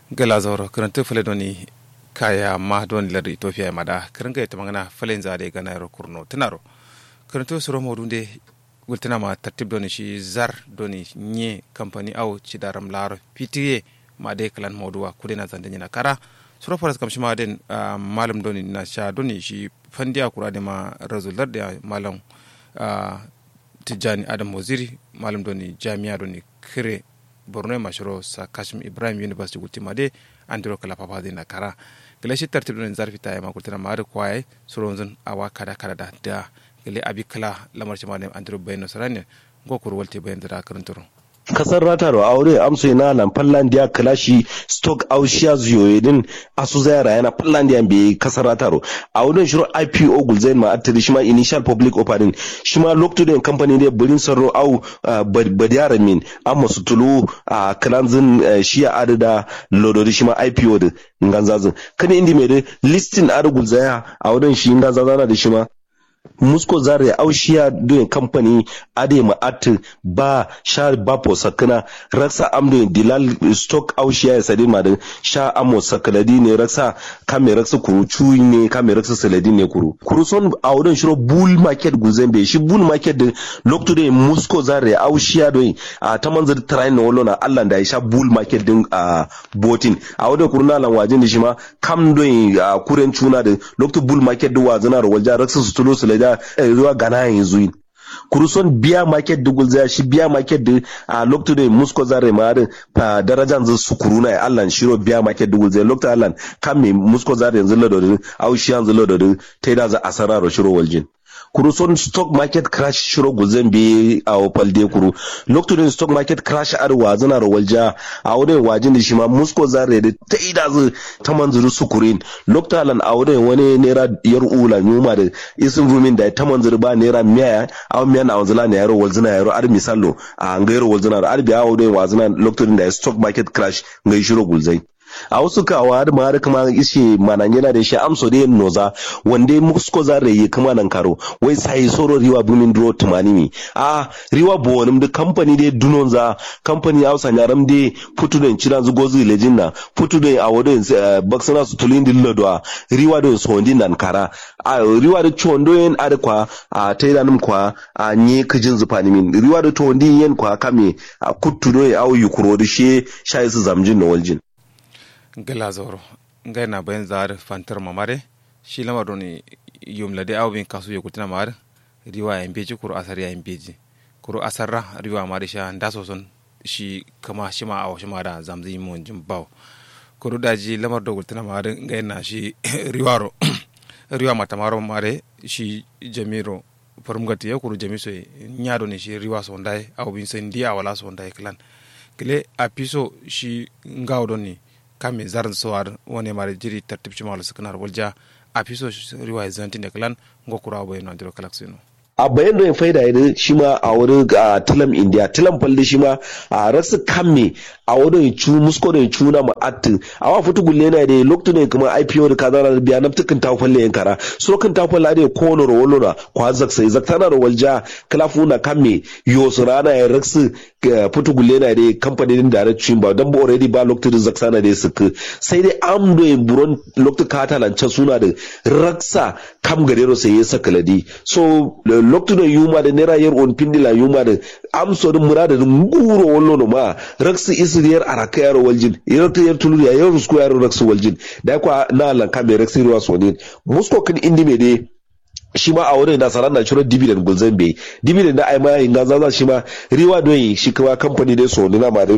gala zauro karanta fale doni kaya ma don lar ethiopia mada karanga ita magana falen zade gana yaro kurno tinaro karanta suro modunde gultina ma tartib doni shi zar doni nye company au ci daram laro pitiye ma de kalan moduwa kudena zande nyina kara suro faras kam shi ma den uh, malam doni na sha doni shi fandiya kura de ma razular da malam uh, tijjani adam waziri malam doni jami'a doni kire borno mashiro sa kashim ibrahim university gultima de andiro kala papa de na kara gele shi tartib doni zarfi ta ma gultina ma da kwaye suro zan awa kada kada da da gele abi kala lamar shi ma de andiro bayno sarane go kur walte bayan da karanturo kasar rataro aure amso na nan finlandia kalashi stock aushiya ziyoyedin asu zayara yana finlandia be kasar rataro a wurin shiru ipo gulzain ma attiri shima initial public offering shima lokto company ne burin sarro au badiyara min amma su tulu a kalanzin shiya adada lodori shima ipo da nganzazin kani indi mai listing adu gulzaya a wurin shi nganzazana da shima musko zare aushiya doyin kamfani ade ma'at ba sha bapo sakana raksa amdo dilal stock aushiya ya sadi ma sha amo sakaladi ne raksa kame raksa kuru cuyi ne kame raksa saladi ne kuru kuru son a wurin shiro bull market guzen bai shi bull market da lokto da musko zare aushiya doyin a ta manzar train na wallo na allah da ya sha bull market din a botin a wurin kuru na lanwajin da shi ma kam doyin a kuren cuna da lokto bull market da wazana rawalja raksa su tulo su da ruwa gana yanzu kuruson biya market dugul zai shi biya market da a lokto da musko zare ma da darajan zai su kuruna ya allan shiro biya market dugul zai lokto allan kan me musko zare yanzu ladodin au shi yanzu ladodin ta yi da za a sarara shiro waljin kuru son stock market crash shiro guzen bi a opal de kuru lokacin stock market crash ar wazana ro walja a wurin wajin da shi ma musko zare da ta ida zu ta manzuru sukurin lokacin a wurin wani naira yar ula nyuma da isin rumin da ta manzuru ba naira miya a miya na wanzula ne yaro walzuna yaro ar misalo a ngayro walzuna ar bi a wurin wazana lokacin da stock market crash ngai shiro gulzai a wasu kawa da ma kuma ishe manan yana da shi amso da noza wanda musko zare yi kuma nan karo wai sai soro riwa bumin dro tumani mi a riwa bonim da company da dunon za company hausa nyaram da putu da ciran zu gozu lejin na putu da a wadon baksana su tulin din lodwa riwa da so ndin nan kara a riwa da chondo yen adekwa a taidanum kwa a nye kijin zufani min riwa da to ndin yen kwa kame a kuttu do au yukuro da she shayi su zamjin na waljin gala zoro ngai na bayan zar fantar mamare shi lama doni yum lade aw bin kasu yokutina mar riwa ya mbeji kuro asar ya mbeji kuro asarra riwa mari sha ndaso son shi kama shi ma aw shi ma da zamzi mon jim baw kuro daji lamar do gultina mar ngai na shi riwaro riwa matamaro mare shi jamiro farmgati ya kuro jamiso nyado ne shi riwa so ndai aw bin sen dia wala so ndai klan kile apiso shi ngaw doni kame zaran sowar wone mare jiri tartib cimalo sikanar walja a fiso riwaya zantin da kalan ngokura bayan andiro kalaksino a bayan da faida ya shi ma a wurin a tilam india tilam falli shi ma a rasu kamme a wurin cu musko da cu na ma'atti a wa fitu gulle na da lokto ne kuma ipo da kaza da biya naftukin ta falle yan kara so kan ta falle da ko no rolo na kwa zak sai zak tana da walja klafu na kamme yo rana ya rasu fitu gulle na da kamfanin da cin ba dan ba already ba lokto da zak sana da su sai dai am do buron lokto kata lancan suna da raksa kam garero sai ya saka ladi so loktu da yuma da nera yer on pindila yuma da amso da murada da nguro wallo no ma raksu isir yer araka yaro waljin yer ta yer tulu ya yer rusko yaro raksu waljin da kwa na lan kame raksu ruwa sonin musko kan indi me dai shi ma a wurin nasarar na ciro dividend gulzan bai dividend da ai ma yin gaza shi ma riwa doyi shi kuma kamfani dai so na ma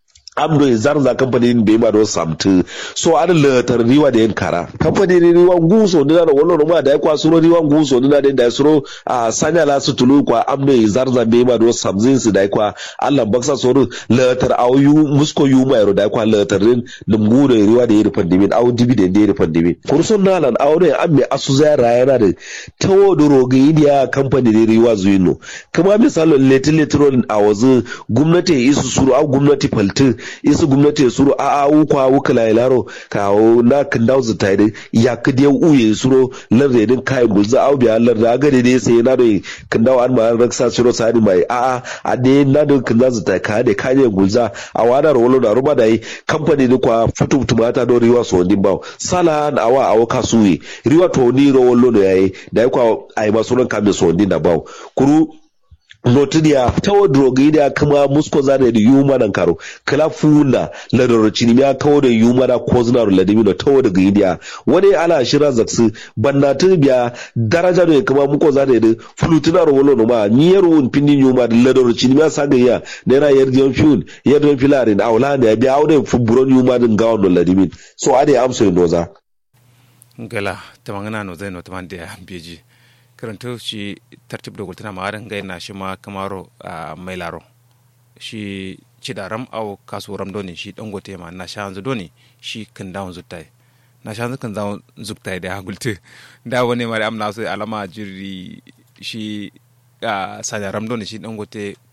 amdo zarza kamfanin bai ma da wasu samtu so an latar riwa da yin kara kamfanin riwa guso dina da wannan ma da ya kwa suro riwa guso dina da ya suro a sanya la su tulu kwa amdo zarza bai ma da wasu samzin su da ya kwa Allah baksa soro latar auyu musko yu ma yaro da ya kwa latar rin lumgu da riwa da yin pandemin au dividend da yin pandemin kursun nalan aure an mai asu zara yana da tawo da rogayi da kamfanin riwa zuino kuma misalin letin letron a wazu gwamnati isu suru au gwamnati faltin isu gwamnati suro a a ukwa wukala ilaro ka na kindau zita da ya kidi uye suro larde din kai gulza au biya larde aga de sai na da kindau an ma raksa suro sani mai a a a de na da kindau zita ka da kanye gulza a wada rolo da ruba da yi kamfani ni kwa futu tumata do riwa so ndin bawo sala na awa awo kasuwe riwa to ni ro wollo no yayi da yi kwa ai masuran kamin so ndin da bawo kuru notidia tawo drogidia kama musko zane da yuma nan karo kala funa la doro chini ya kawo da yuma da ko zina ro ladimi no tawo da gidia wani ala shira zaksu bannatu biya daraja ne kama muko zane da fulutuna ro wolo no ma ni yaro un pindi yuma da la doro chini ya saga ya ne na yar dion fiun yar dion filarin awla ne biya awde fuburon yuma din gawon no ladimi so ade amso noza gala tamangana no zai no tamande beji karanta shi tartib da gultuna ma adan gaina shi ma kamaro a mai laro shi ci da ram au kasu ram doni shi dangote ma na sha hanzu doni shi kan dawon zuttai na sha hanzu kan dawon zuttai da gulte da wani ma da amna su alama jiri shi a sanya ram doni shi dangote